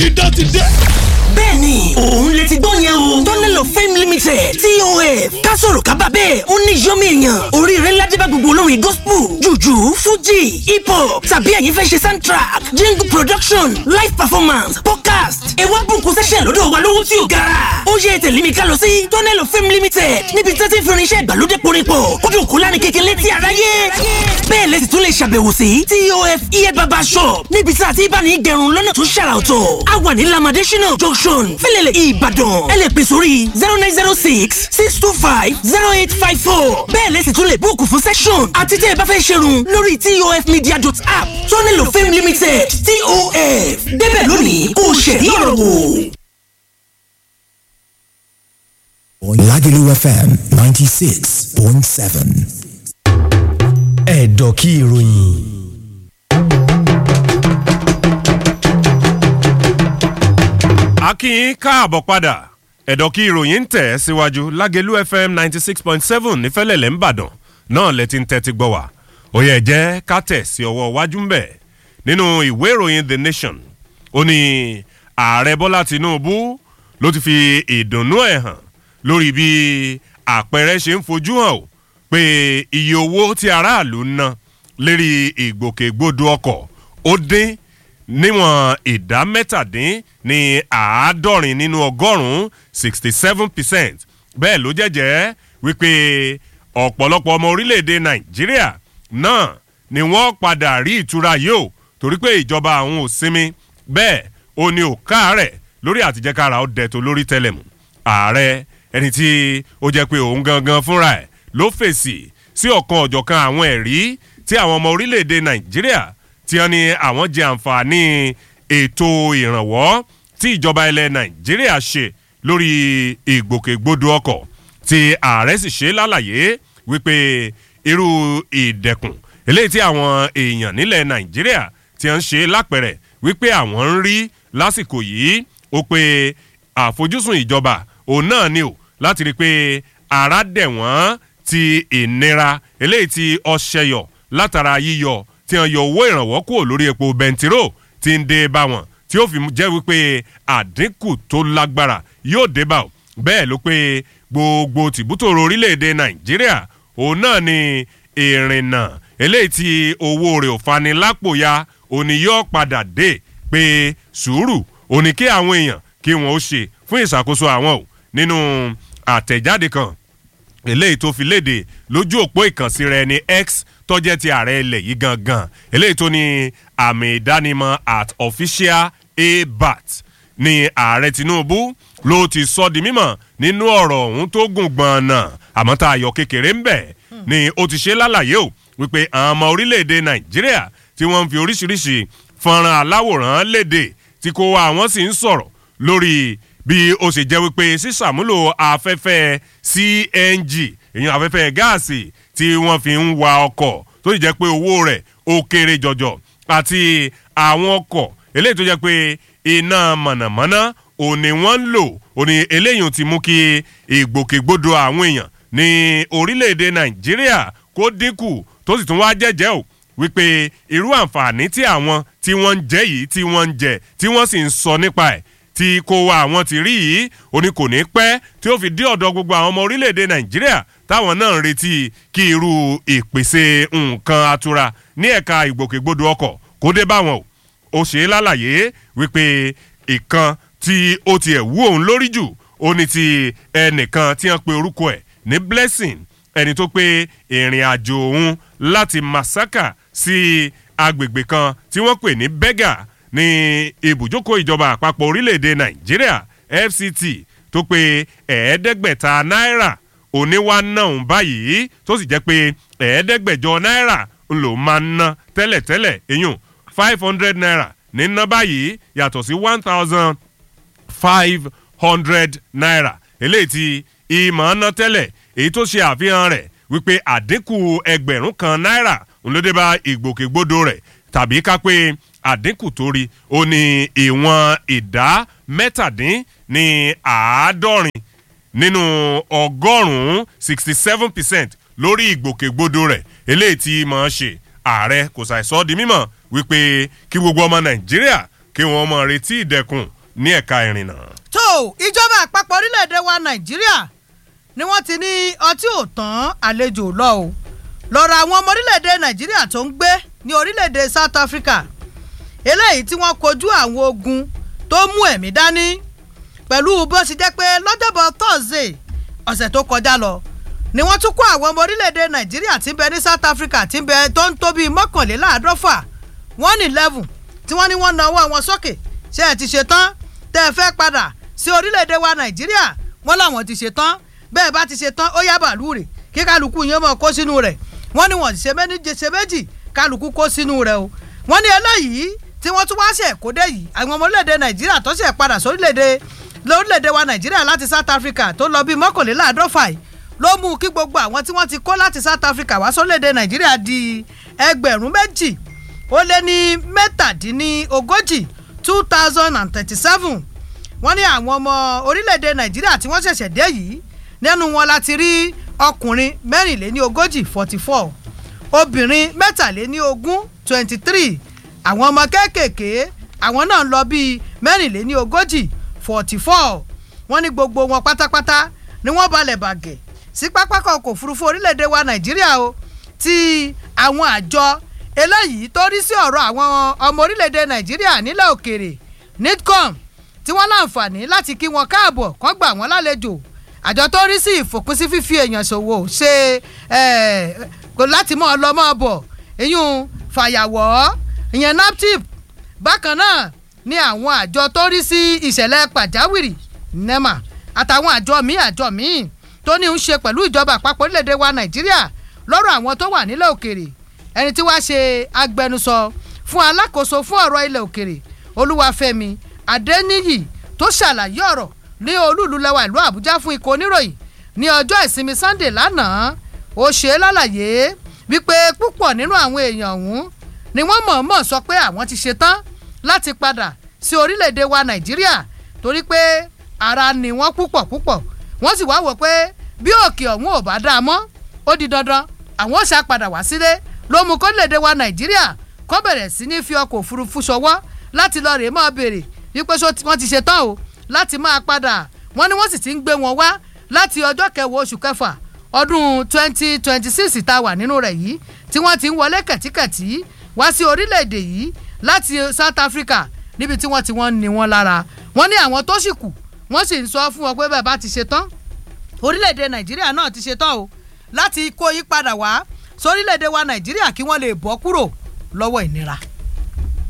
idán ti dé. bẹ́ẹ̀ni òun lè ti gbọ́ yẹn o tunnel of fame limited tof kásòrò kábà bẹ́ẹ̀ ó ní yọ́mí èèyàn oríire ńlá dé bá gbogbo olórin gospel jùjú fuji hip hop tàbí ẹ̀yin fẹ́ ṣe soundtrack jingle production live performance podcast ewa bùnkún session lọ́dọ̀ wa lówó tí ò gara ó yẹ tẹ̀lé mi ká lọ sí tunnel of fame limited níbi tí wọ́n ti fi irinṣẹ́ ìgbàlódé porípọ̀ kódò kó lánàá kékeré tí aráyé bẹ́ẹ̀ lẹ́sìn tún lè ṣàbẹ̀wò sí tof ear barber shop níbi tí a ti bá ní gẹrun lọ́nà tó ṣàrà ọ̀tọ̀ a wà ní lamade shina junction fẹlẹ̀lẹ̀ ìbàdàn ẹ lè pè sórí zero nine zero six six two five zero eight five four bẹ́ẹ̀ lẹ́sìn tún lè búùkù fún session àti tẹ́ ẹ bá fẹ́ ṣerun lórí tof media dot app tunnel of fame limited tof débẹ̀ lónìí kò ṣẹ̀rí ọ̀rọ̀ wò. Lagelu FM 96.7. Ẹ̀dọ̀ kí ìròyìn. akínyìn káàbọ̀ padà ẹ̀dọ̀ kí ìròyìn ń tẹ̀ síwájú lágẹ̀lú fm ninety six point seven nífẹ̀lẹ̀lẹ̀ ńbàdàn náà lẹ ti ń tẹ́tí gbọ́ wá ó yẹ jẹ́ ká tẹ̀ sí ọwọ́ iwájú ń bẹ̀ nínú ìwé ìròyìn the nation ó ní ààrẹ bọ́lá tinubu ló ti fi ìdùnnú ẹ̀ hàn lórí bí àpẹẹrẹ ṣe ń fojú hàn ó pé iye owó tí aráàlú ń ná lérí ìgbòkègbodò ọkọ̀ ó dín níwọ̀n ìdá mẹ́tàdín ní àádọ́rin nínú ọgọ́rùn-ún sixty seven percent bẹ́ẹ̀ ló jẹ́jẹ́ wípé ọ̀pọ̀lọpọ̀ ọmọ orílẹ̀-èdè nàìjíríà náà ni wọ́n padà rí ìtura yìí o torí pé ìjọba àwọn ò sinmi bẹ́ẹ̀ ó ní ò káàárẹ̀ lórí àtijẹ́kára ó dẹ̀ tó lórí tẹlẹ̀mù ààrẹ ẹni tí ó jẹ́ pé òun gangan fúnra ẹ̀ ló fèsì sí ọ̀kan ọ̀jọ̀kan àwọn ẹ̀rí tí àwọn ọmọ orílẹ̀-èdè nàìjíríà tí wọ́n ní àwọn jẹ àǹfààní ètò ìrànwọ́ tí ìjọba ilẹ̀ nàìjíríà ṣe lórí ìgbòkègbodò ọkọ̀ tí ààrẹ sì ṣe lálàyé wípé irú ìdẹ̀kùn eléyìí tí àwọn èèyàn nílẹ̀ nàìjíríà ti ń ṣe lápẹ̀rẹ̀ wípé àwọn ń rí lásìkò yìí ó pé àfojúsùn ìjọba òun náà ni ò láti rí i pé ara dẹ̀ wọ́n ti ìnira eléyìí tí ọṣẹyọ látara yíyọ tí wọn yọ owó ìrànwọ́ kúrò lórí epo bẹntiró tí ń dé bá wọn tí ó fi jẹ́ wípé àdínkù tó lágbára yóò dé bá o bẹ́ẹ̀ ló pé gbogbo tìbútòrò orílẹ̀-èdè nàìjíríà òun náà ni ìrìnnà eléyìí tí owó rẹ̀ ò fani lápò ya òní yóò padà dé pé sùúrù òní kí àwọn èèyàn kí wọn ó ṣe fún ìṣàkóso àwọn ò nínú àtẹ̀jáde kan eléyìí tó fi léde lójú òpó ìkànsí rẹ ní x tọ́jẹ́ ti ààrẹ ilẹ̀ yìí gangan eléyìí tó ní àmì ìdánimọ̀ at official abat ní ààrẹ tinubu ló ti sọ di mímọ̀ nínú ọ̀rọ̀ ọ̀hún tó gùn gbọ̀nà àmọ́ tá a yọ kékeré ń bẹ̀ ni ó ti ṣe lálàyé o wípé àwọn ọmọ orílẹ̀-èdè nàìjíríà tí wọ́n ń fi oríṣiríṣi fọ́nrán aláwòrán léde tí kò wá àwọn sì ń sọ̀rọ̀ lórí bí ó sì jẹ́ wípé sísàmúlò afẹ́fẹ́ cng ìyẹn afẹ́fẹ́ gáàsì tí wọ́n fi ń wa ọkọ̀ tó sì jẹ́ pé owó rẹ̀ ó kéré jọjọ àti àwọn ọkọ̀ eléyìí tó jẹ́ pé iná mọ̀nàmọ́ná òní wọ́n ń lò òní eléyìí ti mú kí ìgbòkègbodò àwọn èèyàn ní orílẹ̀-èdè nàìjíríà kó dínkù tó sì tún wá jẹ́jẹ́ o wípé irú àǹfààní tí àwọn tí wọ́n ń jẹ́ yìí tí wọ́n ń jẹ tí wọ́n sì ń sọ nípa ẹ̀ tí kò wá àwọn ti rí yìí òní kò ní pẹ́ tí ó fi dé ọ̀dọ̀ gbogbo àwọn ọmọ orílẹ̀-èdè nàìjíríà táwọn náà ń retí kí irú ìpèsè nǹkan atura ní ẹ̀ka ìgbòkègbodò ọkọ̀ kó dé báwọn o ó ṣe é lálàyé wípé ìkan tí ó tiẹ̀ wú òun lórí jù ó ní ti ẹnìkan tí wọ́n pe orúkọ ẹ̀ ní blessing ẹni tó pé ìrìn àjò òun láti masaka sí agbègbè kan tí wọ́n pè ní bega ní ibùjókòó ìjọba àpapọ̀ orílẹ̀-èdè nàìjíríà fct tó pé ẹ̀ẹ́dẹ́gbẹ̀ta náírà oníwà náà ń báyìí tó sì jẹ́ pé ẹ̀ẹ́dẹ́gbẹ̀jọ náírà ń lò máa ń ná tẹ́lẹ̀tẹ́lẹ̀ eyín five hundred naira ní ná báyìí yàtọ̀ sí one thousand five hundred naira eléyìí tí ìmọ̀ ná tẹ́lẹ̀ èyí tó ṣe àfihàn rẹ̀ wípé àdínkù ẹgbẹ̀rún kan náírà ń ló dé bá ìgbòkègbodò rẹ̀ tàbí ká pé àdínkù tó rí ó ní ìwọ̀n ìdá mẹ́tàdín ní àádọ́rin nínú ọgọ́rùn-ún sixty seven percent lórí ìgbòkègbodò rẹ̀ eléyìí tí mọ̀ ọ́n ṣe ààrẹ kò ṣàìsọ́ di mímọ̀ wípé kí gbogbo ọmọ nàìjíríà kí wọ́n mọ̀ retí ìdẹ̀kùn ní ẹ̀ka ìrìnnà. tó ìjọba àpapọ̀ orílẹ̀-èdè wa nàìjíríà ni wọ́n ti ní ọtí ò tán àlejò lọ o lọ́rọ̀ àwọn ọmọ orílẹ̀-èdè nàìjíríà tó ń gbé ní orílẹ̀-èdè south africa eléyìí tí wọ́n kojú àwọn ogun tó mú ẹ̀mí dání pẹ̀lú bó ṣe jẹ́ pé lọ́jọ́bọ̀ thursday ọ̀sẹ̀ tó kọjá lọ ni wọ́n tún kó àwọn ọmọ orílẹ̀-èdè nàìjíríà tí ń bẹ ní south africa tí ń bẹ tó ń tó bíi mọ́kànléláàádọ́fà one eleven tí wọ́n ní wọ́n na ọwọ́ wọn sókè ṣé ẹ ti ṣe tán tẹ́ ẹ fẹ́ padà sí orílẹ̀-èdè wa nàìjíríà wọ́n làwọn ti ṣe tán bẹ́ẹ̀ bá ti ṣe tán ó yá bàálù rè kí kálukú yẹn mọ̀ kó sínú rẹ̀ wọ́n ní wọ́n ti ṣe méjì ṣe méjì kálukú kó sínú rẹ̀ o wọ́n ní eléyìí tí wọ́n tún wá ṣe kó dé yìí àwọn ọmọ orílẹ̀-èdè nàìjíríà tó ṣe padà sórílẹ̀-èdè lórílẹ̀-èdè wa nàìjíríà láti south africa tó lọ bíi mọ́kànléláàádọ́fà yìí ló mú kí gbogbo àwọn tí wọ́n ti kó láti south africa wá sórílẹ̀-èdè nàìjíríà di ẹgbẹ̀rún méjì ó lé ní mẹ́tàdínlógójì two thousand and thirty-seven wọ́n ní àwọn ọmọ orílẹ̀-èdè nàìjíríà tí wọ́n ṣẹ̀ṣẹ̀ dé yìí nínú wọn la ti rí ọkùnrin mẹ́rìnléní ogójì forty four obìnrin mẹ́tàléní ogún twenty three àwọn ọmọ kéékèèké àwọn náà ń lọ bíi mẹ́rìnléní ogójì forty four wọ́n ní gbogbo wọn pátápátá ni wọ́n balẹ̀ bàgẹ́ sí pápákọ̀ ọkọ̀ òfurufú orílẹ̀-èdè wa nàìjíríà o ti àwọn àjọ eléyìí tó rí sí ọ̀rọ̀ àwọn ọmọ orílẹ̀-èdè nàìjíríà nílẹ̀ òkèrè nitcom tí wọ́n láǹfààní láti kí wọn káàbọ̀ kọ́ gbà wọ́n lálejò àjọ tó rí sí ìfòpin sí fífi èèyàn ṣòwò ṣe kò láti mọ́ ọ lọ mọ́ ọ bọ̀ ìyún fàyàwọ́ ìyẹn naptip bákan náà ni àwọn àjọ tó rí sí ìṣẹ̀lẹ̀ pàjáwìrì nema àtàwọn àjọ míì àjọ míì tó ní ń ṣe pẹ̀lú ìjọba àpapọ̀ orílẹ̀-èdè wa nàìjíríà lọ́rọ̀ àwọn tó wà nílẹ̀ òkèrè ẹni tí wàá ṣe agbẹnusọ fún alákòóso fún ọ̀rọ̀ ilẹ̀ òkèrè olúwàfẹ́mi adẹ́níyì tó ṣàlàyé ọ̀rọ̀ ní olúùlú lẹ́wà ìlú àbújá fún ikọ̀ oníròyìn ní ọjọ́ ìsinmi sunday lánàá ó ṣe é lálàyé wípé púpọ̀ nínú àwọn èèyàn ọ̀hún ni wọ́n mọ̀ọ́mọ̀ sọ pé àwọn ti ṣe tán láti padà sí orílẹ̀-èdè wa nàìjíríà torí pé ara ni wọ́n púpọ̀ púpọ̀ wọ́n sì wá wò pé bí òkè ọ̀hún ò bá dáa mọ́ ó di dandan àwọn ò ṣá padà wá sílé ló mú kórílẹ̀-èdè wa nàìjíríà kó bẹ̀rẹ̀ sí ní fi ọkọ̀ òfurufú ṣọwọ́ láti lọ rèé máa béèrè wípé wọ́n ti ṣe tán o láti máa padà wọ́n ní wọ́n sì ti ń gbé wọn wá láti ọjọ́ kẹwàá oṣù kẹfà ọdún twenty twenty six tá a wà nínú rẹ̀ yìí tí wọ́n ti ń wọlé kẹ̀tíkẹ̀tí wá sí orílẹ̀-èdè yìí láti south africa níbi tí wọ́n ti wọ́n ní wọn lára wọ́n ní àwọn tó sì kù wọ́n sì ń sọ fún wọn pé bẹ́ẹ̀ bá ti ṣe tán orílẹ̀-èdè nàìjíríà náà ti ṣe tán o láti kó yí padà wá sórílẹ̀-èdè wa nàìjíríà kí wọ́n lè bọ́ kúrò lọ́wọ́ ìnira.